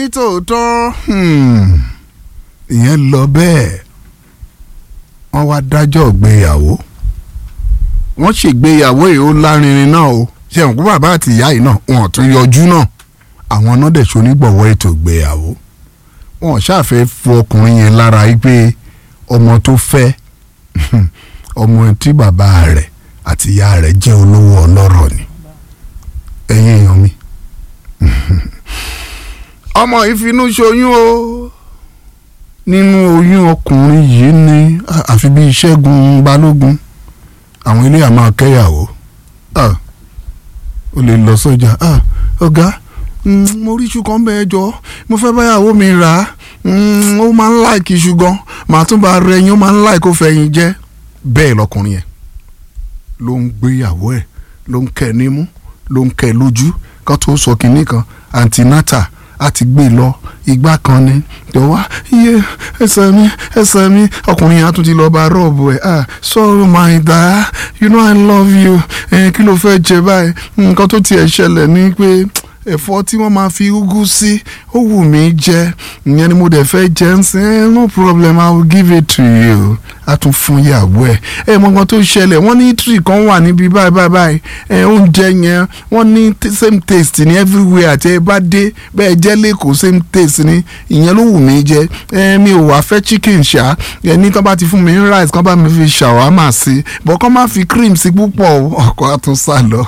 nítòótọ́ ìyẹn lọ bẹ́ẹ̀ wọ́n wá dájọ́ ìgbéyàwó wọ́n ṣègbéyàwó yìí ó lárinrin náà o ṣe àwọn kó bàbá àti ìyá yìí náà wọn ò tún yọjú náà àwọn náà dẹ̀ ṣonígbọ̀wọ́ ètò ìgbéyàwó wọn ṣàfẹ́ fún ọkùnrin yẹn lára yìí pé ọmọ tó fẹ́ ọmọ tí bàbá rẹ̀ àti ìyá rẹ̀ jẹ́ olówó ọlọ́rọ̀ ni ẹ̀yin èèyàn mi ọmọ ìfinú ṣoyún o nínú oyún ọkùnrin yìí ni àfi bí Ṣẹ́gun Balógun àwọn ilé àmọ́ akẹ́yàwó ó lè lọ sọ́jà ọ̀gá mo rí iṣu kan bẹ́ẹ̀ jọ mo fẹ́ báyàwó mi rà á ó máa ń láìkì iṣu gan màá tún bá rẹ yín ó máa ń láìkì ó fẹ̀yìn jẹ́ bẹ́ẹ̀ lọkùnrin yẹn ló ń gbéyàwó ẹ̀ ló ń kẹ́ nímú ló ń kẹ́ lójú kan tó sọ kínní kan antinata a ti gbé lọ igbá kan ni jọ wá iye ẹsẹ̀ mi ẹsẹ̀ mi ọkùnrin yẹn á tún ti lọ bá rọ́ọ̀bù ẹ̀ ah sorry my dear you know i love you ẹ̀ kí ló fẹ́ jẹ báyìí nǹkan tó tiẹ̀ ṣẹlẹ̀ ni pé ẹ̀fọ́ tí wọ́n máa fi ugu sí ó wù mí jẹ ìyẹn ni mo dẹ̀ fẹ́ jẹ ń sìn no problem i will give it to you a tún fún ìyàwó ẹ̀ ẹ̀ mọ̀gàn tó ṣẹlẹ̀ wọ́n ní tree kan wà níbi báyìí báyìí báyìí ẹ̀ oúnjẹ yẹn wọ́n ní same taste ní everywhere àti ẹ bá dé bẹ́ẹ̀ jẹ́ lẹ́kọ̀ọ́ same taste ní ìyẹn ló wù mí jẹ ẹ̀ mi ò wá fẹ́ chicken ṣá ẹ̀ ní kán bá ti fún mi ní rice kán bá mi fi ṣàwámà sí bọ́ kán má fi cream sí púpọ̀ ọkọ̀ àtúnṣà lọ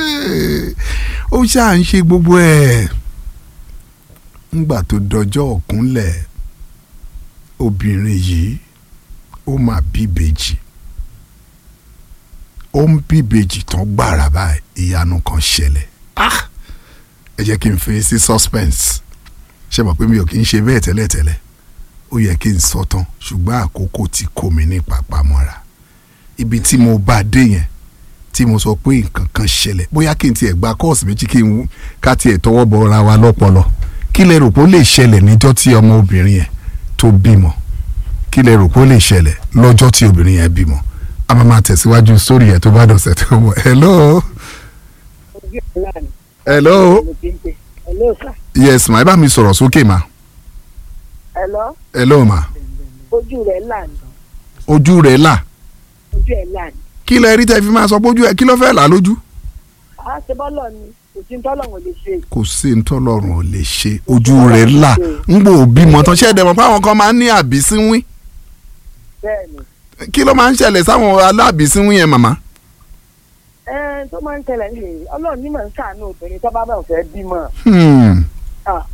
ó ṣáà ń ṣe gbogbo ẹ̀ ńgbà tó dọjọ́ ọ̀kúnlẹ̀ obìnrin yìí ó máa bíbejì ó ń bíbejì tán gbàrà báyìí ìyanu kan ṣẹlẹ̀ ẹ jẹ́ kí n fi sí suspense ṣe mọ̀ pé mi ò kí ń ṣe bẹ́ẹ̀ tẹ́lẹ̀tẹ́lẹ̀ ó yẹ kí n sọ tán ṣùgbọ́n àkókò ti kó mi ní pàpamọ́ra ibi tí mo bá dé yẹn tí mo sọ pé nǹkan kan ṣẹlẹ̀ bóyá kí n tiẹ̀ gba kọ́ọ̀sì méjì kí n ká tiẹ̀ tọwọ́ bọ ra wa lọ́pọlọ kí lẹ rò pé ó lè ṣẹlẹ̀ níjọ́ tí ọmọ obìnrin yẹn tó bímọ kí lẹ rò pé ó lè ṣẹlẹ̀ lọ́jọ́ tí obìnrin yẹn bímọ a máa máa tẹ̀síwájú sórí yẹn tó bá dọ̀sẹ̀ tó wọ̀ hello. hello. hello sir. yes ma ẹ bá mi sọ̀rọ̀ sókè ma. hello. hello ma. ojú rẹ̀ là ní. ojú rẹ̀ là. ojú ẹ̀ là ní. kí lẹ rí tẹ́ fi máa sọ pé ojú ẹ kí ló fẹ́ là lójú. a ṣe bọ́lọ̀ ni kò sí tọ́lọ̀wọ̀n lè ṣe. kò sí ntọ́lọ́run ò lè ṣe ojú rẹ̀ là ń gbò bímọ tán ṣẹ́ẹ̀dẹ̀ mọ̀ pé àwọn kan máa ń ní àbísínwín bẹ́ẹ̀ni. kí ló máa ń ṣẹlẹ̀ sáwọn aláàbísínwín yẹn màmá. ẹ tó máa ń tẹ̀lé ní ọlọ́run ní màá ń ṣàánú obìnrin tó bá bá fẹ́ bímọ. Hmm. Ah,